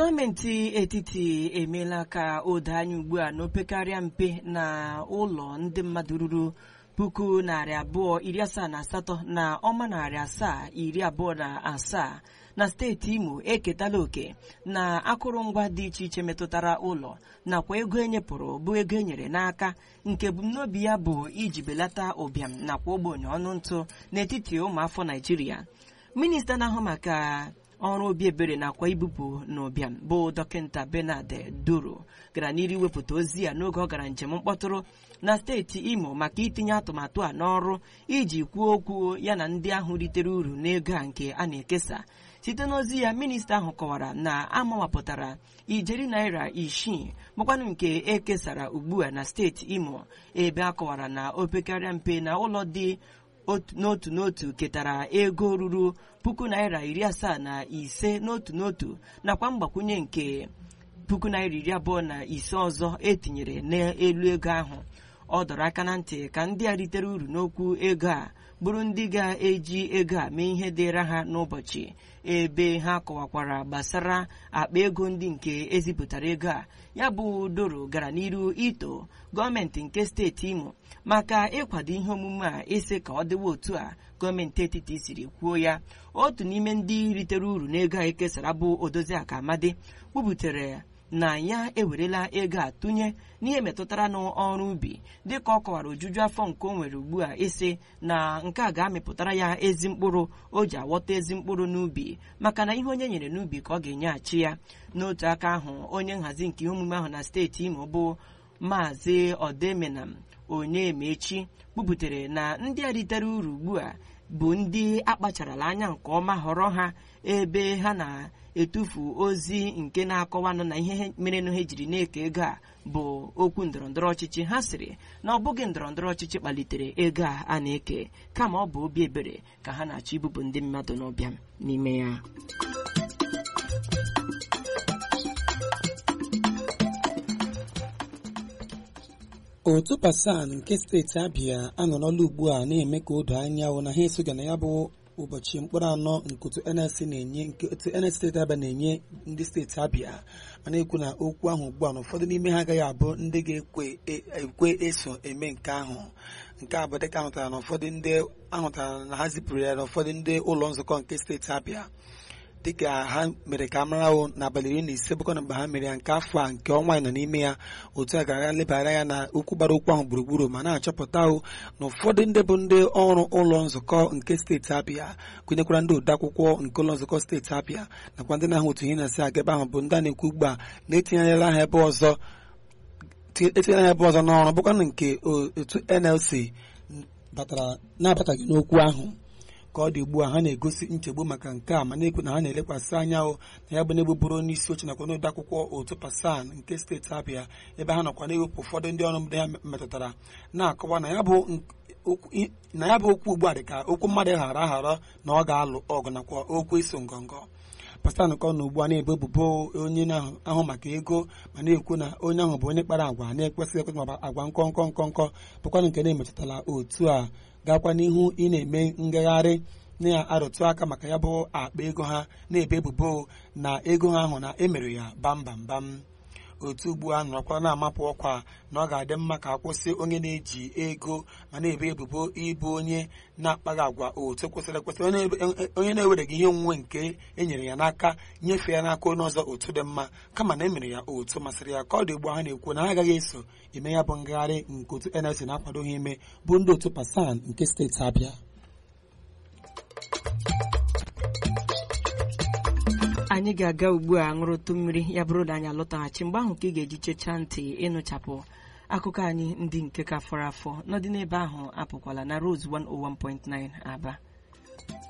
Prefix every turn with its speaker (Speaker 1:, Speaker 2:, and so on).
Speaker 1: gọọmenti etiti emeela ka o doo anya ugbu a na opekarịa mpe na ụlọ ndị mmadụ ruru puku narị abụọ iri asaa na asatọ na ọma narị asaa iri abụọ na asaa na steeti imo eketala oke na akụrụngwa dị iche iche metụtara ụlọ nakwa ego enyepụrụ bụ ego enyere n'aka nke ebumnobi ya bụ iji belata ụbịam nakwa ogbenye ọnụ ntụ n'etiti ụmụafọ naijiria minista na-ahụ maka ọrụ obi ebere nakwa ibupụ n'ụbịam bụ dọkịta benard duro gara n'iru iwepụta ozi ya n'oge ọ gara njem mkpọtụrụ na steeti imo maka itinye atụmatụ a n'ọrụ iji kwuo okwu ya na ndị ahụ ritere uru n'ego a nke a na-ekesa site n'ozi ya minista ahụ kọwara na amawapụtara ijeri naira isii bụkwanụ nke ekesara ugbu a na steeti imo ebe a kọwara na opekarịa mpe na ụlọ dị n'otu n'otu ketara ego ruru puku naira iri asaa na ise n'otu n'otu nakwa mgbakwunye nke puku naira iri abụọ na ise ọzọ etinyere n'elu ego ahụ ọ dọrọ aka na ntị ka ndị a ritere uru n'okwu ego a bụrụ ndị ga-eji ego a mee ihe dịra ha n'ụbọchị ebe ha kọwakwara gbasara akpa ego ndị nke ezipụtara ego a ya bụ doro gara n'iru ito gọọmenti nke steeti imo maka ịkwado ihe omume a isi ka ọ dịwa otu a gọọmenti etiti siri kwuo ya otu n'ime ndị ritere uru n'ego a ekesara bụ odoziaka amadi kwubutere na ya ewerela ego a tụnye n'ihe metụtara n'ọrụ ubi dịka ọ kọwara ojuju afọ nke o nwere ugbu a isi na nke a ga-amịpụtara ya ezi mkpụrụ o ji aghọta ezi mkpụrụ n'ubi maka na ihe onye nyere n'ubi ka ọ ga-enyeghachi ya n'otu aka ahụ onye nhazi nke ihe omume ahụ na steeti imo bụ maazị odemenam onyemechi kwubutere na ndị a ritere uru ugbu a bụ ndị akpacharala anya nke ọma họrọ ha ebe ha na-etufu ozi nke na-akọwanụ na ihe merenụ ha ejiri na-eke ego a bụ okwu ndọrọndọrọ ọchịchị ha sịrị na ọ bụghị ndọrọndọrọ ọchịchị kpalitere ego a a na-eke kama ọ bụ obi ebere ka ha na-achọ ibupụ ndị mmadụ n'ụbịam n'ime ya
Speaker 2: otu pasan nke steeti abịa anọrọla ugbu a na-eme ka o doo anya na ha esoga na ya bụ ụbọchị mkpụrụ anọ nke otu nlc na-enye nke otu nlc steeti abịa na-enye ndị steeti abịa mana ekwu na okwu ahụ ugbu a na ụfọdụ n'ime ha agaghị abụ ndị ga-ekwe eso eme nke ahụ nke a bụ dịka ahụtara na ụfọdụ ndị ahụtara na ha zipụrụ ya na ụfọdụ ndị ụlọ nzukọ nke steeti abịa dịka ha mere ka mara ahụ n'abalị iri na ise bụkọ na mgbe ha mere ya nke afọ a nke ọnwa nọ n'ime ya otu a gara lebara ya na okwu gbara okwu ahụ gburugburu ma na-achọpụta ahụ na ụfọdụ ndị bụ ndị ọrụ ụlọ nzukọ nke steeti abịa gụnyekwara ndị odeakwụkwọ nke ụlọ nzukọ steeti abịa nakwa ndị na-ahụ otu ihe na-asị aga ebe ahụ bụ ndị a na-ekwu ugbu a na-etinyela ha ebe ọzọ etinyela ha ebe ọzọ n'ọrụ bụkwa nke otu nlc batara na-abataghị n'okwu ahụ ka ọ dị ugbu a ha na-egosi nchegbu maka nke a ma na-ekwu na ha na-elekwasị anya na ya bụ na-egbuburu onye isi oche nakwa n'ode akwụkwọ otu pasan nke steeti abịa ebe ha nọkwa na-ewepụ ụfọdụ ndị ọrụ ndị ha metụtara na-akọwa na ya bụ okwu ugbu a dị ka okwu mmadụ ghara aghara na ọ ga-alụ ọgụ nakwa okwu iso ngọngọ pastan kọ na ugbu a na-ebo ebubo onye na-ahụ maka ego ma na-ekwu na onye ahụ bụ onye kpara agwa na-ekwesịghị ekwesị ma agwa nkọnkọ nkọnkọ bụkwanụ nke na-emetụtala otu a gakwa n'ihu ị na-eme ngagharị na-arụtụ aka maka ya bụ akpa ego ha na-ebe ebubo na ego ha ahụ na emere ya bambambam otu ugbu a nọrọkwa na-amapụ ọkwa na ọ ga-adị mma ka akwụsị onye na-eji ego ma na-ebe ebubo ịbụ onye na-akpaghị agwa otu kwesịrị ekwesị onye na-ewereghị ihe onwunwe nke enyere ya n'aka nyefee ya n'aka onye ọzọ otu dị mma kama na emere ya otu masịrị ya ka ọ dị ugbu a ha na-ekwu na ha agaghị eso eme ya bụ ngagharị nke otu NLC na-akwado ha ime bụ ndị otu pasan nke steeti Abịa
Speaker 1: anyị ga-aga ugbu a ṅụrụtụ mmiri ya bụrụ na anyị alọtaghachi mgbe ahụ ka ị ga-eji chechaa ntị ịnụchapụ akụkọ anyị ndị nke ka fọrọ afọ n'ọdị n'ebe ahụ apụkwala na Rose 101.9 Aba